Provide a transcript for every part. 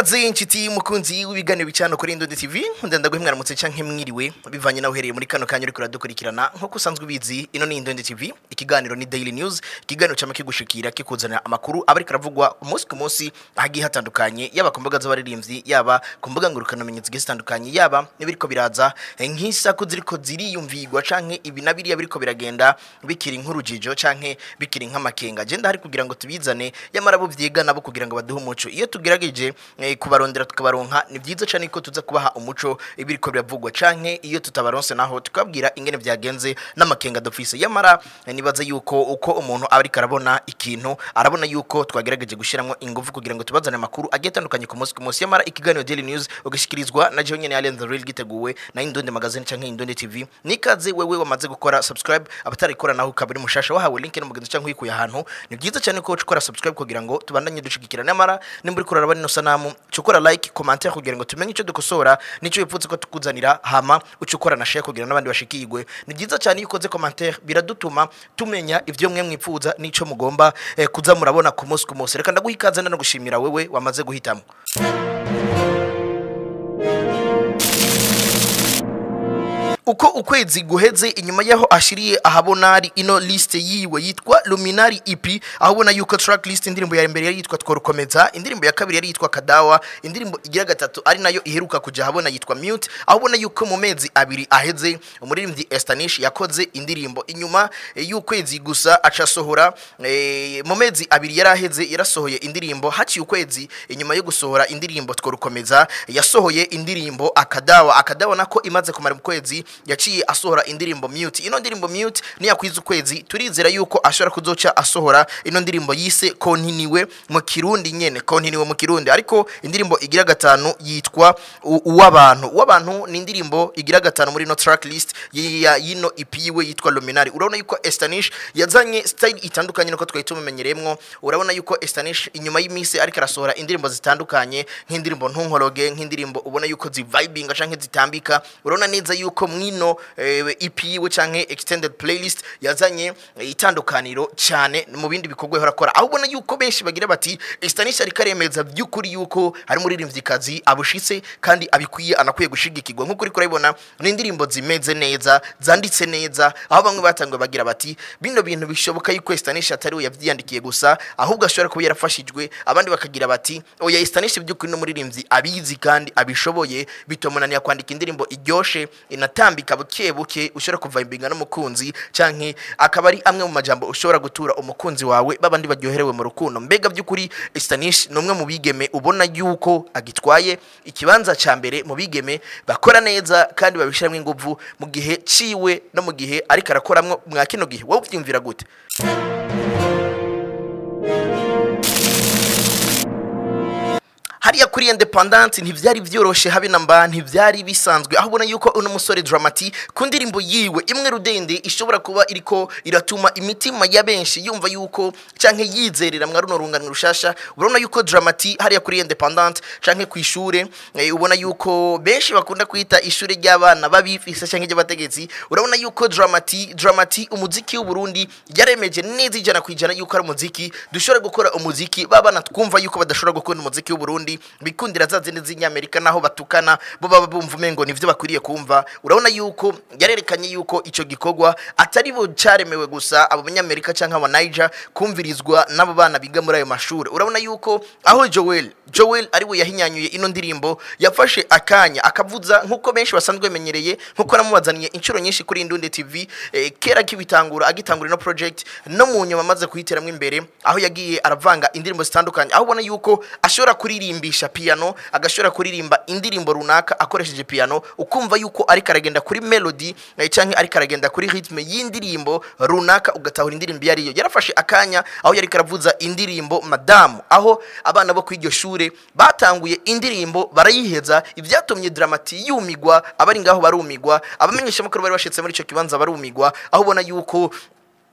ikaze inshuti mukunzi w'ibiganiro bicano kuri Indonde TV ndenda guhimwaramutse canke mwiriwe bivanye naho uhereye muri kano kanya uriko uradukurikirana nkuko usanzwe ubizi ino ni Indonde TV ikiganiro ni Daily News ikiganiro cama kigushikira kikuzanira amakuru aba ariko aravugwa umunsi ku munsi ahagiye hatandukanye yaba ku mbuga z'abaririmbyi yaba ku mbuga ngurukanabumenyi zigiye zitandukanye yaba n'ibiriko biraza nk'isaku ziriko ziriyumvigwa canke ibi na biriya biriko biragenda bikiri nk'urujijo canke bikiri nk'amakenga agenda hari kugira ngo tubizane yamara bo vyiga nabo kugira ngo baduhe umuco iyo tugerageje eh, kubarondera tukabaronka ni vyiza cane ko tuza kubaha umuco ibiriko biravugwa canke iyo tutabaronse naho tukabwira ingene vyagenze n'amakenga dufise yamara eh, nibaza yuko uko umuntu aba ariko arabona ikintu arabona yuko twagerageje gushiramwo ingufu kugira ngo tubazane amakuru agiye atandukanye ku munsi ku munsi yamara ikiganiro Daily News ugashikirizwa na Jean nyene Allen the Real giteguwe na Indonde Magazine canke Indonde TV nikaze wewe wamaze gukora subscribe abatarikora naho ukabiri mushasha wahawe link no mugenzi canke uyikuye ahantu ni vyiza cyane ko ukora subscribe kugira ngo tubandanye dushigikira nyamara nimba uriko uraraba ino sanamu cukora like commentaire kugira ngo tumenye ico dukosora nico wipfutse ko tukuzanira hama ucukora na share kugira n'abandi bashikirwe ni vyiza cyane iyo ukoze commentaire biradutuma tumenya ivyo mwe mwipfuza nico mugomba eh, kuza murabona ku munsi ku munsi reka ndaguha ikaze no gushimira wewe wamaze guhitamo uko ukwezi guheze inyuma yaho ashiriye ahabona ari ino liste yiwe yitwa Luminari EP aho ubona yuko track list indirimbo ya mbere yari yitwa Tworukomeza indirimbo ya kabiri yari yitwa Kadawa indirimbo igira gatatu ari nayo iheruka kuja ahabona yitwa Mute aho ubona yuko mu mezi abiri aheze umuririmbyi Estanish yakoze indirimbo inyuma eh, y'ukwezi gusa aca sohora eh, mu mezi abiri yari aheze yarasohoye indirimbo haciye ukwezi inyuma yo gusohora indirimbo Tworukomeza yasohoye indirimbo Akadawa Akadawa nako imaze kumara mu kwezi yaciye asohora indirimbo mute ino ndirimbo mute niyakwiza ukwezi turizera yuko ashobora kuzoca asohora ino ndirimbo yise kontiniwe mu kirundi nyene kontiniwe mu kirundi ariko indirimbo igira gatanu yitwa U- uw'abantu uw'abantu ni indirimbo igira gatanu muri ino track list ya yino EP yiwe yitwa Luminari urabona yuko Estanish yazanye style itandukanye nuko twari tumumenyereyemwo urabona yuko Estanish inyuma y'imisi ariko arasohora indirimbo zitandukanye nk'indirimbo ntunkoroge nk'indirimbo ubona yuko zivibinga canke zitambika urabona neza yuko mwino eh, EP yiwe canke extended playlist yazanye eh, itandukaniro cyane mu bindi bikorwa yahora akora aho ubona yuko benshi bagira bati Estanish ariko aremeza by'ukuri yuko hari umuririmvyikazi abushitse kandi abikwiye anakwiye gushigikirwa nk'uko uriko urabibona ni indirimbo zimeze neza zanditse neza aho bamwe batangiye bagira bati bino bintu bishoboka yuko Estanish atari we yavyiyandikiye gusa ahubwo ashobora kuba yarafashijwe abandi bakagira bati oya Estanish by'ukuri no muririmbyi abizi kandi abishoboye bitomunaniye kwandika indirimbo iryoshe inatambika buke buke ushobora kuvimbinga n'umukunzi canke akaba ari amwe mu majambo ushobora gutura umukunzi wawe babandi baryoherewe mu rukundo mbega by'ukuri Estanish ni umwe mu bigeme ubona yuko agitwaye ikibanza ca mbere mu bigeme bakora neza kandi babishiramwo inguvu mu gihe ciwe no mu gihe ariko arakoramwo mwa kino gihe wowe uvyumvira gute hariya kuri independant ntivyari vyoroshe habe namba ntivyari bisanzwe aho ubona yuko uno musore Dramati ku ndirimbo yiwe imwe rudende ishobora kuba iriko iratuma imitima ya benshi yumva yuko canke yizerera mwa runo rungano rushasha urabona yuko Dramati hariya kuri independant canke ku ishure eh, ubona yuko benshi bakunda kwita ishure ry'abana babifise canke ry'abategetsi urabona yuko Dramati Dramati umuziki w'u Burundi yaremeje neza ijana ku ijana yuko ari umuziki dushobora gukora umuziki babana twumva yuko badashobora gukora umuziki w'u Burundi bikundira za zindi z'inyamerika naho batukana bo baba bumva umengo nivyo bakwiriye kumva urabona yuko yarerekanye yuko ico gikorwa atari bo caremewe gusa abo banyamerika canke aba Niger kumvirizwa n'abo bana biga muri ayo mashuri urabona yuko aho Joel Joel ari we yahinyanyuye ino ndirimbo yafashe akanya akavuza nkuko benshi basanzwe menyereye nkuko namubazaniye inshuro nyinshi kuri Indunde TV eh, kera kibitangura agitangura ino project no mu nyuma amaze kuyiteramwo imbere aho yagiye aravanga indirimbo zitandukanye aho ubona yuko ashobora kuririmba piano agashobora kuririmba indirimbo runaka akoresheje piano ukumva yuko ariko aragenda kuri melody eh, canke ariko aragenda kuri rhythm y'indirimbo runaka ugatahura indirimbo iyo ariyo yarafashe akanya aho yari karavuza indirimbo madamu aho abana bo kw'iryo shure batanguye indirimbo barayiheza ivyatumye dramati yumigwa abari ngaho barumigwa abamenyesha makuru bari bashitse muri ico kibanza barumigwa aho ubona yuko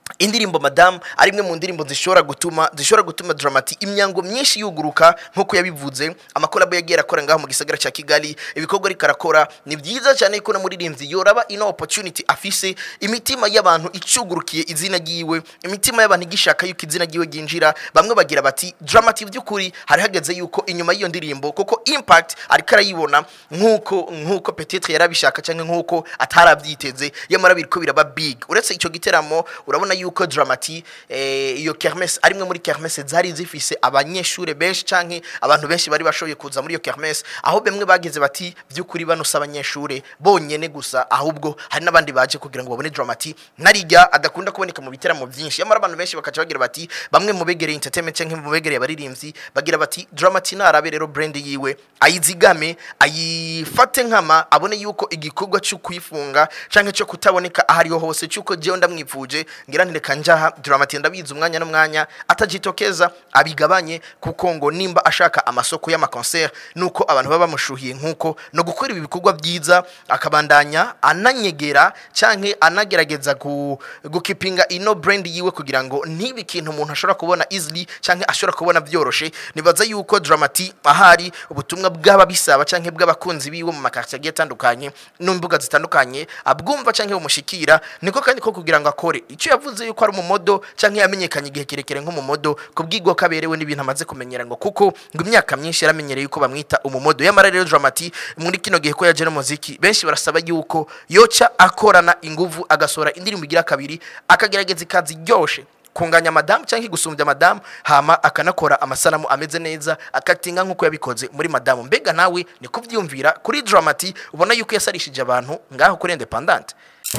indirimbo madamu ari imwe mu ndirimbo zishobora gutuma zishobora gutuma dramati imyango myinshi yuguruka nk'uko yabivuze amakolabo yagiye arakora ngaho mu gisagara cya kigali ibikorwa ariko arakora ni byiza cyane ko n'umuririmbyi yoraba ino opportunity afise imitima y'abantu icugurukiye izina ryiwe imitima y'abantu igishaka yuko izina ryiwe ryinjira bamwe bagira bati dramati by'ukuri hari hageze yuko inyuma y'iyo ndirimbo kuko impact ariko arayibona nk'uko nk'uko petetre yarabishaka cyangwa nk'uko atarabyiteze yamara biriko biraba big uretse icyo giteramo urabona yuko dramati eh, iyo kermesse ari imwe muri kermesse zari zifise abanyeshure benshi canke abantu benshi bari bashoboye kuza muri iyo kermesse aho bamwe bagize bati by'ukuri bano si abanyeshure bonyene gusa ahubwo hari n'abandi baje kugira ngo babone dramati narijya adakunda kuboneka mu biteramo byinshi yamara abantu benshi bakaca bagira bati bamwe mu begereye entertainment canke mu begereye abaririmbyi bagira bati dramati narabe rero brand yiwe ayizigame ayifate nkama abone yuko igikorwa cyo kuyifunga canke cyo kutaboneka ahariho hose cyuko jewe ndamwivuje ngira ntireka njaha dramati ndabizi umwanya n'umwanya atajitokeza abigabanye kuko ngo nimba ashaka amasoko y'amakonser nuko abantu baba bamushuhiye nkuko no gukora ibi bikorwa byiza akabandanya ananyegera canke anagerageza gu, gukipinga ino brand yiwe kugira ngo ntibe ikintu umuntu ashobora kubona easily canke ashobora kubona byoroshe nibaza yuko dramati ahari ubutumwa bw'aba bisaba canke bw'abakunzi biwe mu makartier agiye atandukanye n'imbuga zitandukanye abwumva canke bumushikira niko kandi ko kugira ngo akore icyo yavuze yuko ari umumodo canke yamenyekanye igihe kirekire nk'umumodo kubw'igwa kaberewe n'ibintu amaze kumenyera ngo kuko ngo imyaka myinshi yaramenyereye yuko bamwita umumodo yamara rero dramati muri kino gihe ko yaje no muziki benshi barasaba yuko yoca akorana inguvu agasohora indirimbo igira kabiri akagerageza ikazi ryoshe kunganya madamu cyangwa gusumbya madamu hama akanakora amasanamu ameze neza akatinga nk'uko yabikoze muri madamu mbega nawe ni kubyumvira kuri dramati ubona yuko yasarishije abantu ngaho kuri independante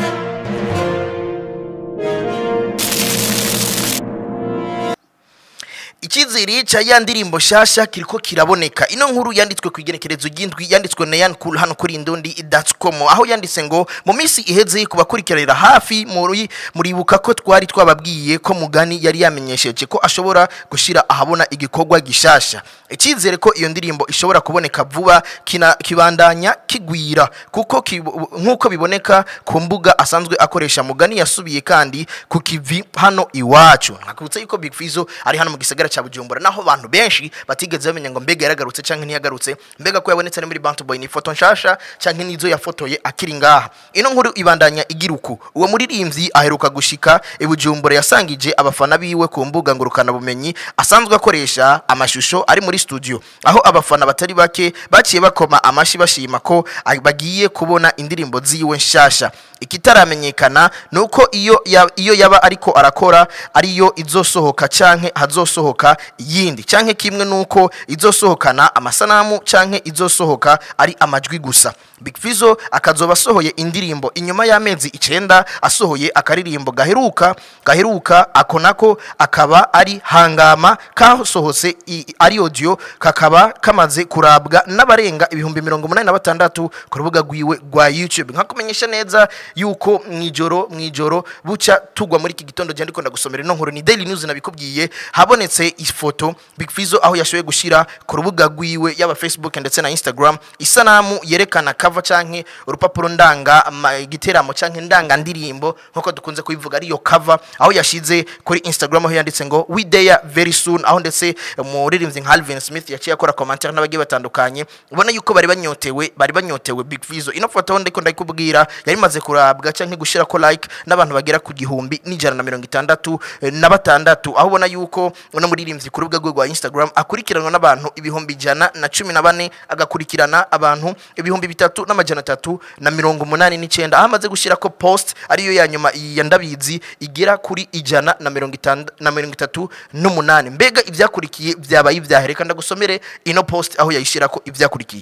icyizere cya ya ndirimbo nshyashya kiriko kiraboneka ino nkuru yanditswe ku igenekerezo ry'indwi yanditswe na yan cool hano kuri indundi com aho yanditse ngo mu minsi iheze ku bakurikiranira hafi muri muribuka ko twari twababwiye ko mugani yari yamenyesheje ko ashobora gushyira ahabona igikorwa gishasha icyizere ko iyo ndirimbo ishobora kuboneka vuba kina, kibandanya kigwira kuko kibu- nk'uko biboneka ku mbuga asanzwe akoresha mugani yasubiye kandi ku kivi hano iwacu nakubutsa yuko big fizo ari hano mu gisagara cya bujumbura naho abantu benshi batigeze bamenya ngo mbega yaragarutse cyangwa ntiyagarutse mbega ko yabonetse no muri bantu boy ni ifoto nshasha cyangwa n'izo yafotoye akiri ngaha ino nkuru ibandanya igira uku uwo muririmbyi aheruka gushika i bujumbura yasangije abafana biwe ku mbuga ngurukanabumenyi asanzwe akoresha amashusho ari muri studio aho abafana batari bake baciye bakoma amashyi bashima ko a- bagiye kubona indirimbo ziwe nshasha ikitaramenyekana ni uko iyo ya- iyo yaba ariko arakora ariyo izosohoka canke hazosohoka iyindi canke kimwe nuko izosohokana amasanamu canke izosohoka ari amajwi gusa Big Fizzo akazoba asohoye indirimbo inyuma y'amezi icenda asohoye akaririmbo gaheruka gaheruka ako nako akaba ari hangama kasohotse i- ari audio kakaba kamaze kurabwa n'abarenga ibihumbi mirongo umunani na batandatu ku rubuga rwiwe rwa YouTube nkakumenyesha neza yuko mwijoro mwijoro buca tugwa muri iki gitondo je ndiko ndagusomera ino nkuru ni Daily News nabikubwiye habonetse ifoto Big Fizzo aho yashoboye gushira ku rubuga rwiwe yaba Facebook ndetse na Instagram isanamu yerekana cover canke urupapuro ndanga ama- igiteramo canke ndanga ndirimbo nkuko dukunze kubivuga ariyo cover aho yashize kuri Instagram aho yanditse ngo we there very soon aho ndetse umuririmbyi nka Alvin Smith yaciye akora commentaire n'abagiye batandukanye ubona yuko bari banyotewe bari banyotewe Big Fizzo ino foto aho ndiko ndayikubwira yari imaze kurabwa canke gushira ko like n'abantu bagera ku gihumbi n'ijana na mirongo itandatu eh, na batandatu aho ubona yuko uno muririmbyi ku rubuga rwe rwa Instagram akurikiranwa n'abantu ibihumbi ijana na cumi na bane agakurikirana abantu ibihumbi bitatu n'amajana atatu na mirongo umunani n'icyenda aho amaze gushyira ko post ariyo ya nyuma ya ndabizi igera kuri ijana na mirongo itanda na mirongo itatu n'umunani mbega ibyakurikiye byabaye ibyaha reka ndagusomere ino post aho yayishyira ko ibyakurikiye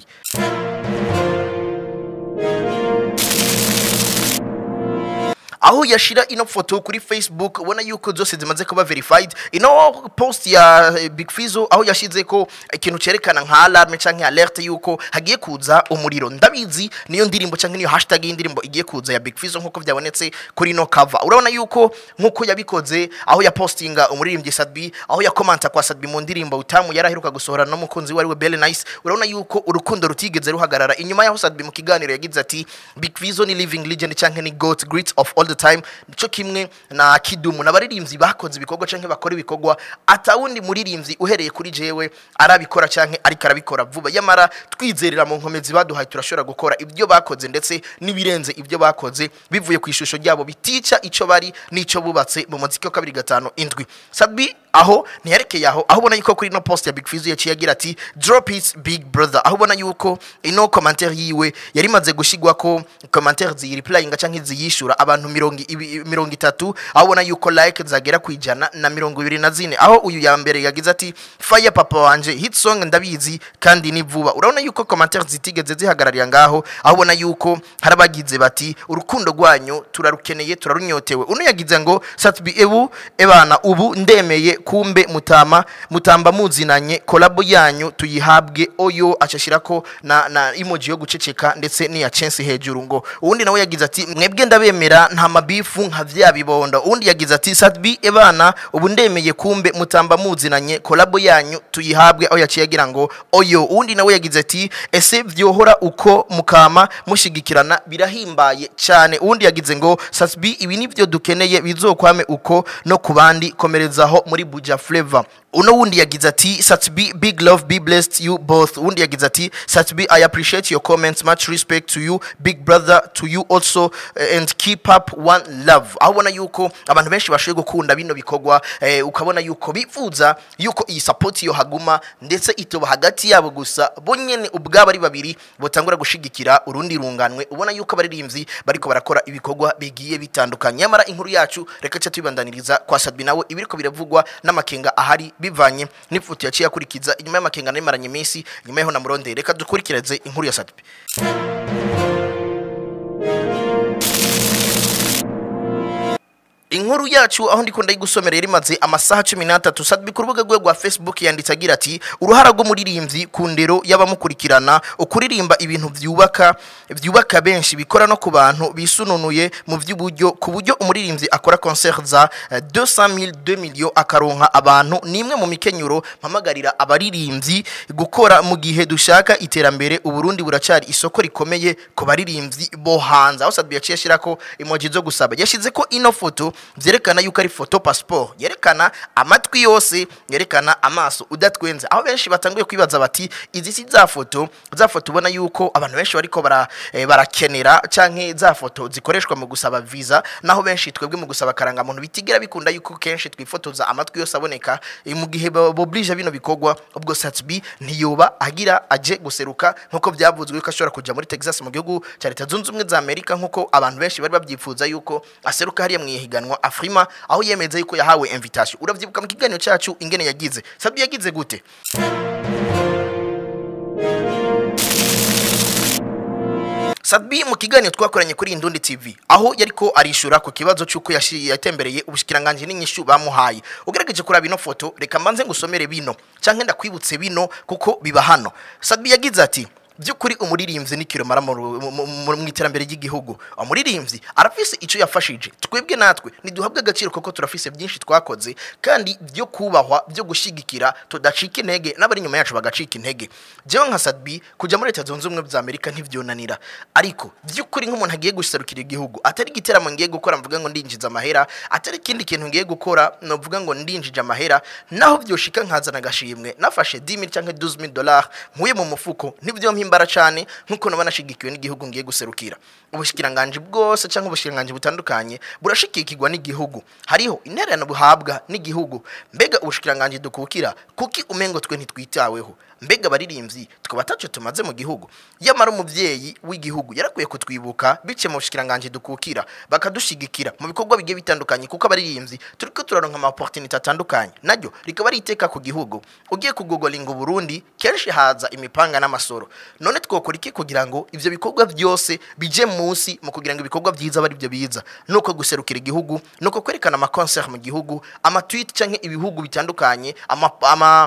aho yashira ino foto kuri facebook ubona yuko zose zimaze kuba verified ino post ya eh, big fizo aho yashize ko ikintu cyerekana nka alarme canke alerte yuko hagiye kuza umuriro ndabizi niyo ndirimbo canke niyo hashtag y'indirimbo igiye kuza ya big fizo nkuko byabonetse kuri ino cover urabona yuko nkuko yabikoze aho ya postinga umuririmbyi Sadbi aho ya komanta kwa Sadbi mu ndirimbo utamu yaraheruka gusohora n'umukunzi we ariwe Belle Nice urabona yuko urukundo rutigeze ruhagarara inyuma yaho Sadbi mu kiganiro yagize ati Big Fizo ni living legend canke ni goat great of all the the time nico kimwe na kidumu n'abaririmbyi bakoze ibikorwa canke bakora ibikorwa atawundi muririmbyi uhereye kuri jewe arabikora canke ariko arabikora vuba yamara twizerera mu nkomezi baduhaye turashobora gukora ibyo bakoze ndetse n'ibirenze ibyo bakoze bivuye ku ishusho ryabo bitica ico bari n'ico bubatse mu muziki wa kabiri gatanu indwi sabi aho ntiyarekeye aho aho ubona yuko kuri ino post ya Big Fizzo yaciye agira ati drop it big brother aho ubona yuko ino commentaire yiwe yari imaze gushigwa ko commentaire ziyireplyinga canke ziyishura abantu mirongo ibi- mirongo itatu aho ubona yuko like zagera ku ijana na mirongo ibiri na zine aho uyu ya mbere yagize ati fire papa wanje hit song ndabizi kandi ni vuba urabona yuko commentaire zitigeze zihagararira ngaho aho ubona yuko hari abagize bati urukundo rwanyu turarukeneye turarunyotewe uno yagize ngo satbi ebu ebana ubu ndemeye kumbe mutama mutamba muzinanye kolabo yanyu tuyihabwe oyo acashirako na, na emoji yo guceceka ndetse n'iya chance hejuru ngo uwundi nawe yagize ati mwebwe ndabemera nta mabifu nka vya bibondo uwundi yagize ati satbi ebana ubu ndemeye kumbe mutamba muzinanye kolabo yanyu tuyihabwe aho yaciye agira ngo oyo uwundi nawe yagize ati ese vyohora uko mukama mushigikirana birahimbaye cyane uwundi yagize ngo satbi ibi nivyo dukeneye bizokwame uko no ku bandi komerezaho muri buja flavor uno wundi yagize ati satbi big love be blessed you both uwundi yagize ati satbi i appreciate your comments much respect to you big brother to you also eh, and keep up one love aho ubona yuko abantu benshi bashoboye gukunda bino bikorwa eh, ukabona yuko bifuza yuko iyi support yo haguma ndetse itoba hagati yabo gusa bo nyene ubwabo ari babiri botangura gushigikira urundi runganwe ubona yuko abaririmbyi bariko barakora ibikorwa bigiye bitandukanye nyamara inkuru yacu reka ca tubibandaniriza kwa Sadbi nawe ibiriko biravugwa n'amakenga ahari bivanye n'ifoto yaciye akurikiza inyuma y'amakenga narimaranye iminsi nyuma yaho na Muronderi reka dukurikireze inkuru ya Sadbi inkuru yacu aho ndiko ndayigusomera yari imaze amasaha cumi n'atatu sadbi ku rubuga rwe rwa facebook yanditse agira ati uruhara rw'umuririmbyi ku ndero y'abamukurikirana ukuririmba ibintu byubaka byubaka benshi bikora no ku bantu bisununuye mu by'uburyo ku buryo umuririmbyi akora concert za eh, 200,000 2 million akaronka abantu ni imwe mu mikenyuro mpamagarira abaririmbyi gukora mu gihe dushaka iterambere uburundi buracari isoko rikomeye ku baririmbyi bo hanze aho sadbi yaciye ashyirako emoji zo gusaba yashyize ko ino foto byerekana yuko ari foto passport yerekana amatwi yose yerekana amaso udatwenze aho benshi batanguye kwibaza bati izi si za foto za foto ubona yuko abantu benshi bariko bara, eh, barakenera canke za foto zikoreshwa mu gusaba visa naho benshi twebwe mu gusaba karangamuntu bitigera bikunda yuko kenshi twifotoza amatwi yose aboneka eh, mu gihe boblije bino bikorwa ubwo Satsby ntiyoba agira aje guseruka nkuko byavuzwe ko ashobora kuja muri Texas mu gihugu cya Leta Zunze Ubumwe za Amerika nkuko abantu benshi bari babyifuza yuko aseruka hariya mu ihiganwa Afrima aho yemeza yuko yahawe invitation uravyibuka mu kiganiro cyacu ingene yagize Sabi yagize gute Sadbi mu kiganiro twakoranye kuri Indundi TV aho yariko arishura ku kibazo cyuko yashi- yatembereye ubushikiranganje n'inyishu bamuhaye ugerageje kuraba ino foto reka mbanze ngusomere bino canke ndakwibutse bino kuko biba hano Sadbi yagize ati by'ukuri umuririmbyi ni kiromara mu ru- mu- mu- mu- mu iterambere ry'igihugu umuririmbyi arafise icyo yafashije twebwe natwe ntiduhabwe agaciro kuko turafise byinshi twakoze kandi byo kubahwa byo gushigikira tudacika intege n'abari inyuma yacu bagacika intege jewe nka Sadbi kujya muri leta zunze ubumwe za Amerika ntivyonanira ariko by'ukuri nk'umuntu agiye guserukira igihugu atari igiteramo ngiye gukora mvuga ngo ndinjiza amahera atari ikindi kintu ngiye gukora novuga ngo ndinjije amahera naho byoshika nkazana agashimwe nafashe 10000 cyangwa 12000 dollars nkuye mu mufuko nibyo mpimbara cyane nkuko naba nashigikiwe n'igihugu ngiye guserukira ubushikiranganje bwose cyangwa ubushikiranganje butandukanye burashikikirwa n'igihugu hariho intererano buhabwa n'igihugu mbega ubushikiranganje dukukira kuki umengo twe ntitwitaweho mbega abaririmbyi tukaba ataco tumaze mu gihugu yamara umuvyeyi w'igihugu yarakwiye kutwibuka bice mu bushikiranganje dukukira bakadushigikira mu bikorwa bigiye bitandukanye kuko abaririmbyi turiko turaronka ama opportunity atandukanye naryo rikaba ari iteka ku gihugu ugiye kugogolinga Burundi kenshi haza imipanga n'amasoro none twokora iki kugira ngo ivyo bikorwa byose bije munsi mu kugira ngo ibikorwa byiza bari byo biza nuko guserukira igihugu nuko kwerekana ama concert mu gihugu ama tweet canke ibihugu bitandukanye ama, ama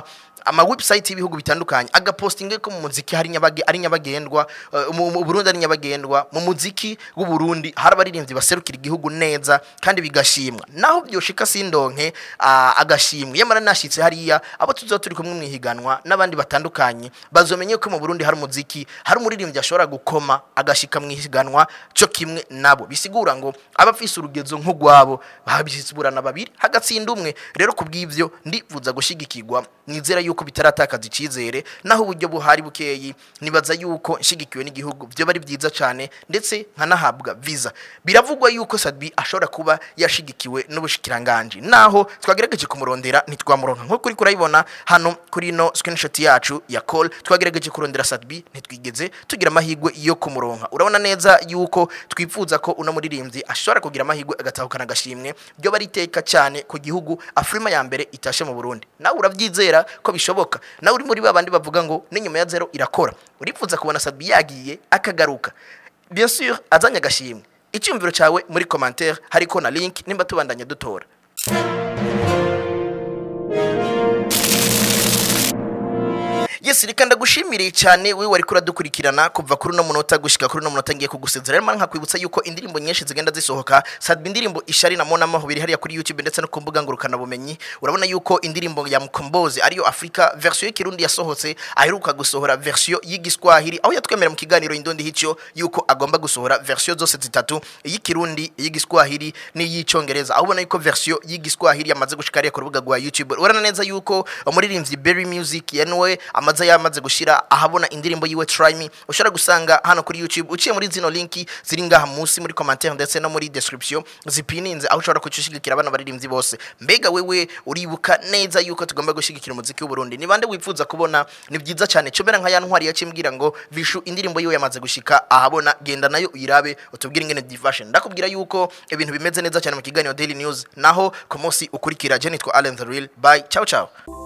ama website y'ibihugu bitandukanye agapostinga ko mu muziki hari nyabage ari nyabagendwa uh, mu mu Burundi ari nyabagendwa mu muziki w'u Burundi hari abaririmbyi baserukira igihugu neza kandi bigashimwa naho byoshika sindonke uh, agashimwe yamara nashitse hariya abo tuzo turi kumwe mwihiganwa n'abandi batandukanye bazomenye ko mu Burundi hari umuziki hari umuririmbyi ashobora gukoma agashika mwihiganwa cyo kimwe nabo bisigura ngo abafise urugezo nk'ugwabo babisiburana babiri hagatsinda umwe rero kubw'ivyo ndifuza gushigikirwa nizera yuko bitaratakaza icizere naho uburyo buhari bukeyi nibaza yuko nshigikiwe n'igihugu byo bari byiza cyane ndetse nkanahabwa visa biravugwa yuko Sadbi ashobora kuba yashigikiwe n'ubushikiranganje naho twagerageje kumurondera ntitwamuronka nko kuri kurayibona hano kuri no screenshot yacu ya call twagerageje kurondera Sadbi ntitwigeze tugira amahigwe yo kumuronka urabona neza yuko twifuza ko uno muririmbyi ashobora kugira amahigwe agatahukana agashimwe byo bari iteka cyane ku gihugu Afrima ya mbere itashe mu Burundi nawe urabyizera ko bishoboka nawe uri muri babandi bavuga ngo n'inyuma ya zero irakora urifuza kubona Sadbi yagiye akagaruka bien sûr azanye agashimwe icyumviro cyawe muri commentaire hariko na link nimba tubandanya dutora Yes, reka ndagushimiriye cyane we wari kuradukurikirana kuva kuri uno munota gushika kuri uno munota ngiye kugusezera rero nkakwibutsa yuko indirimbo nyinshi zigenda zisohoka Sadbi indirimbo ishari na Mona Maho biri hariya kuri YouTube ndetse no ku mbuga ngurukana bumenyi urabona yuko indirimbo ya Mkombozi ariyo Afrika version y'ikirundi yasohotse aheruka gusohora version y'igiswahili aho yatwemera mu kiganiro indondi hico yuko agomba gusohora version zose zitatu iy'ikirundi iy'igiswahili n'iy'icyongereza aho ubona yuko version y'igiswahili yamaze gushika hariya ku rubuga rwa YouTube urabona neza yuko umuririmbyi Berry Music yanwe amaze yamaze gushira ahabona indirimbo yiwe Try Me ushobora gusanga hano kuri YouTube uciye muri zino linki ziri ngaha munsi muri commentaire ndetse no muri description zipininze aho ushobora kucushigikira abana baririmbyi bose mbega wewe uribuka neza yuko tugomba gushigikira umuziki w'u Burundi ni bande wifuza kubona ni byiza cyane cobera nka ya ntwari yacimbwira ngo vishu indirimbo yiwe yamaze gushika ahabona genda nayo uyirabe utubwire ingene divashion ndakubwira yuko ibintu bimeze neza cyane mu kiganiro Daily News naho ku munsi ukurikira je nitwa Allen the Real bye ciao ciao